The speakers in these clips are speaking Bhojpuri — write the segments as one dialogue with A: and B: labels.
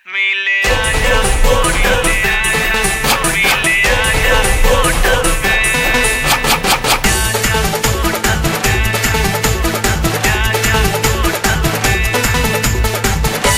A: मिले आजा होटल में मिले आजा होटल में आजा होटल में आजा होटल में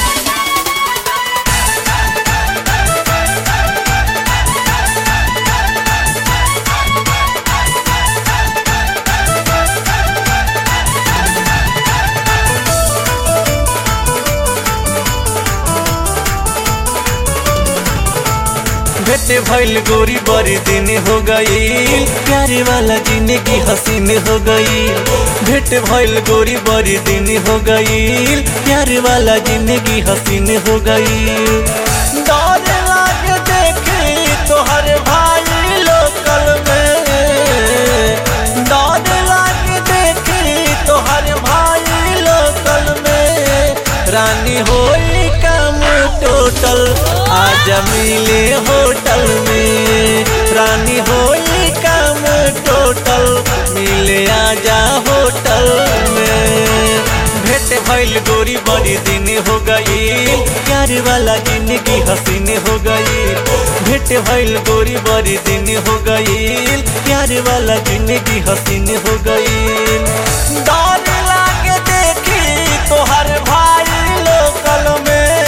B: भेटे भइल गोरी बड़ी दिन हो गई प्यारे वाला जिंदगी हसीन हो गई भेट भइल गोरी बड़ी दिन हो गई प्यारे वाला जिंदगी हसीन हो गई डर लागे देखे तोहर भाई लोकल में डर लागे देखे तोहर भाई लोकल में रानी होई काम टोटल आज मिले होटल में रानी होई काम टोटल मिले आजा होटल में भेंट भइल गोरी बड़ी दिन हो गई प्यार वाला जिंदगी हसीन हो गई भेंट भइल गोरी बड़ी दिन हो गई प्यार वाला जिंदगी हसीन हो गई डर लागे देखी तोहर भाई लोकल में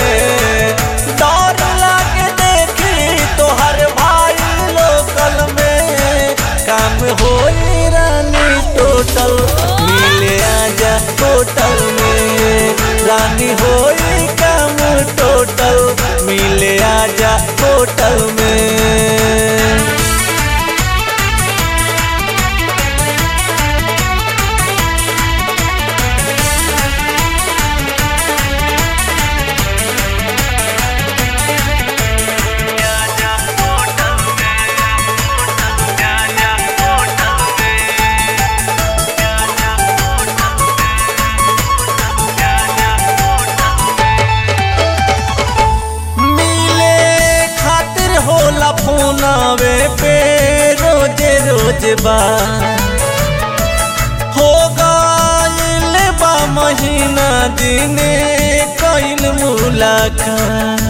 B: डर लागे देखी तोहर भाई लोकल में काम होई रानी टोटल मिले आजा होटल में रानी होई काम टोटल मिले आजा होटल में
A: आजा होटल में आजा होटल में आजा होटल में आजा होटल में
B: मिले खातिर होला फोनावे पे रोजे रोज बा हो गइल बा महीना दिने कइल मुलाकात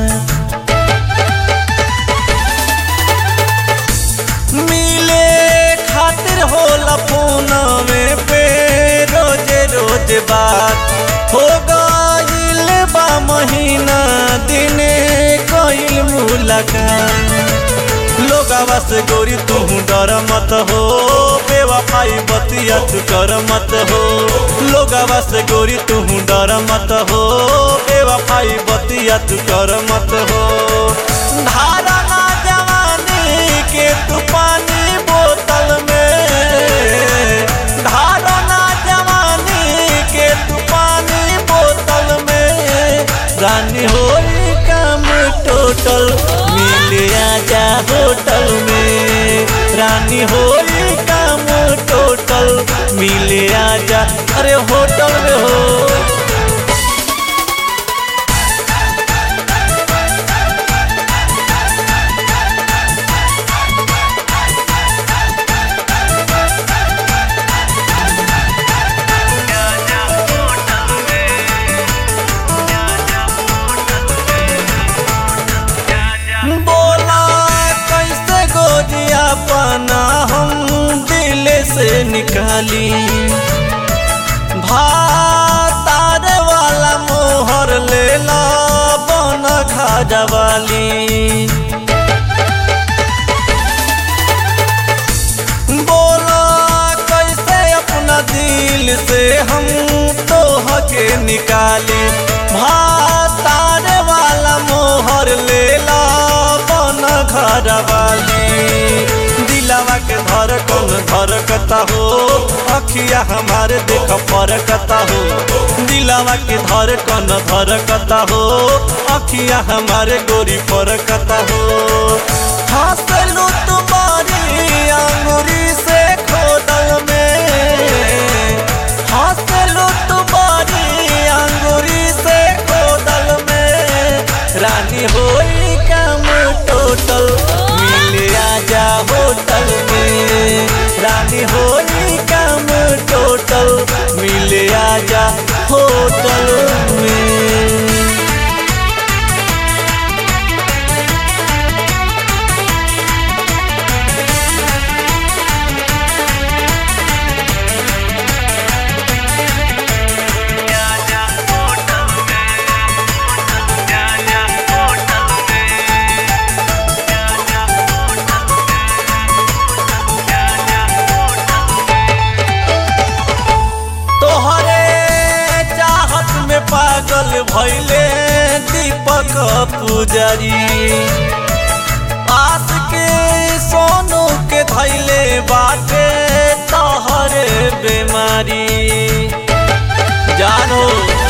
B: मिले खातिर होला फोनावे पे रोजे रोज बात हो गइल बा महीना दिने कइल मुलाकात लोगावा से गोरी तू डर मत हो बेवफाई बतिया तू कर मत हो लोगावा से गोरी तू डर मत हो बेवफाई बतिया तू कर मत हो धारा ना जवानी के तू पानी बोतल में धारा ना जवानी के तू पानी बोतल में रानी होई काम टोटल मिल आजा होटल में रानी होई काम टोटल मिल आजा अरे होटल में हो
A: आजा होटल में आजा होटल में आजा
B: बोला कैसे गोरिया पाना हम दिल से निकाली भातार वाला मोहर लेला बन खाजा वाली बोला कैसे अपना दिल से हम तो हके निकाली भातार वाला मोहर लेला बन घर वाली दिलावा के धड़कन धड़कता हो अखिया हमारे देख फरकता हो दिलावा के धड़कन धड़कता हो अखिया हमारे गोरी फरकता हो हंसलू तुम्हारी अंगुरी से खोदल में हंसलू तुम्हारी अंगुरी से खोदल में रानी होई काम टोटल मिल आजा होटल में रानी होई काम टोटल मिल आजा होटल में पुजारी आस के सोनू के धैले बाटे तहरे बीमारी जानो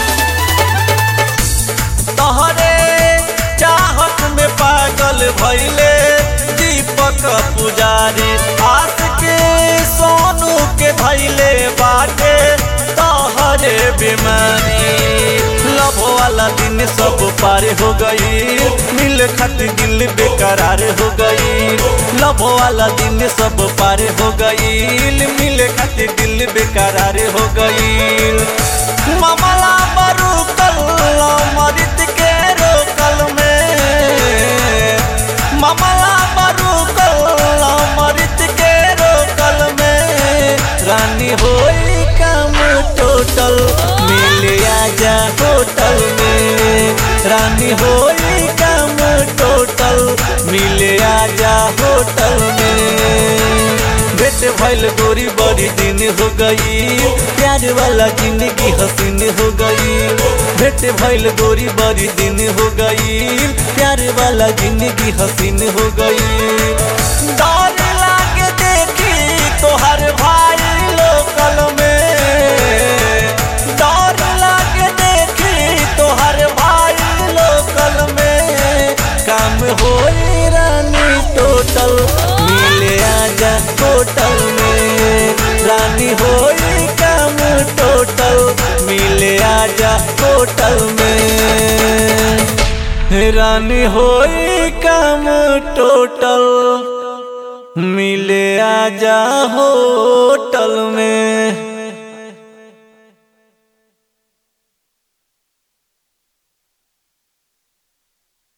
B: तहरे चाहत में पागल भैले दीपक पुजारी आस के सोनू के धैले बाटे तहरे बीमारी लव वाला दिन सब पार हो गई मिल खातिर दिल बेकरार हो गई लव वाला दिन सब पार हो गई मिल खातिर दिल बेकरार हो गई मामला बरू कल मरित के रोकल में मामला बरू कल मरित के रोकल में रानी होली काम टोटल मिल आजा होटल में रानी होली काम टोटल मिल आजा होटल में भेट भइल गोरी बड़ी दिन हो गई प्यार वाला जिंदगी हसीन हो गई भेट भइल गोरी बड़ी दिन हो गई प्यार वाला जिंदगी हसीन हो गई डर लागे देखी तोहर भाई लोकल में डर लागे देखी तोहर भाई लोकल में काम होई रानी टोटल मिले आजा होटल में रानी होई काम टोटल मिले आजा होटल में रानी होई काम टोटल मिले आजा होटल